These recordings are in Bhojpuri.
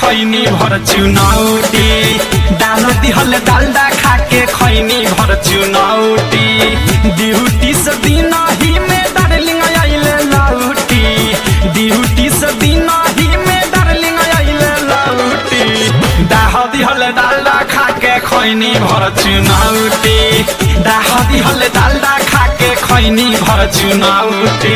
खैनी भर चुनौती डाल दिहल डालडा खा के खैनी भर चुनौती ड्यूटी से दिन ही में डार्लिंग आइले लौटी ड्यूटी से दिन ही में डार्लिंग आइले लौटी डाह दिहल डालडा खा के खैनी भर चुनौती डाह दिहल डालडा खा के खैनी भर चुनौती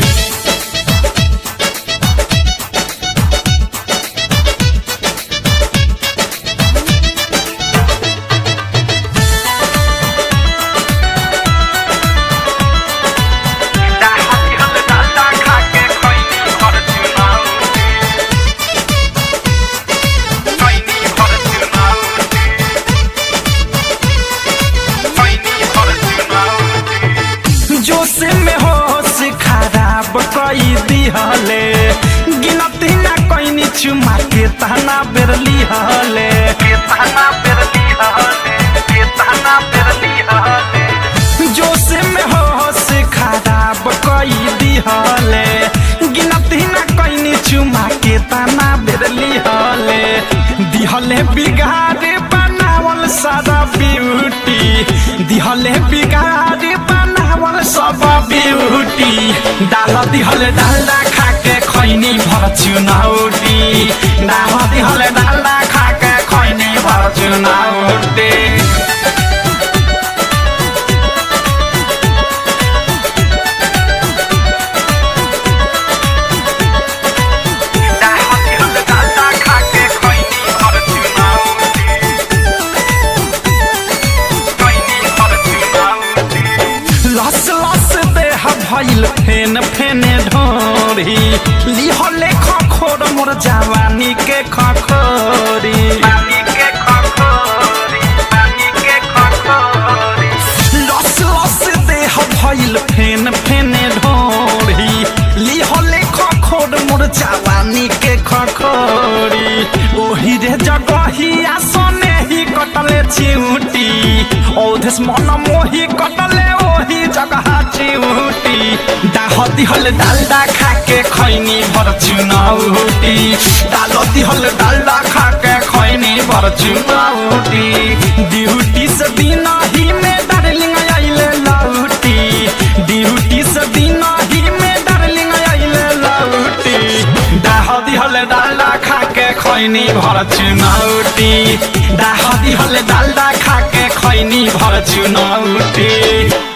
जोश में होश खराब कई दिहले गिनती ना कईनी चुमा के ताना बेरली हले के ताना बेरली हले के ताना बेरली हले जोश में होश खराब कई दिहले गिनती ना कईनी चुमा के ताना बेरली हले दिहले बिगाड़े बनावल सारा ब्यूटी दिहले बिगाड़े बनावल सब ब्यूटी डाल दिहले डालडा खा के खैनी भर चुनौटी डाल दिहले डालडा खा के खैनी भर चुनौटी लस लस देह भइल फेन फेने ढोरी लिहले खखोर मोर जवानी के खखोरी लस लस देह भइल फेन फेने ढोरी लिहले खखोर मोर जवानी के खखोरी ओही रे जगहिया सने ही कटले चिउटी औधेस मन मोही कटले ओही जगह चिउटी डाह दिहल डालडा खा के खैनी भर चुनौटी डाल दिहल डालडा खा के खैनी भर चुनौटी ड्यूटी से दिन ही में डार्लिंग आइले लौटी ड्यूटी से दिन ही में डार्लिंग आइले लौटी डाह दिहल डालडा खा के खैनी भर चुनौटी डाह दिहल डालडा खा के खैनी भर चुनौटी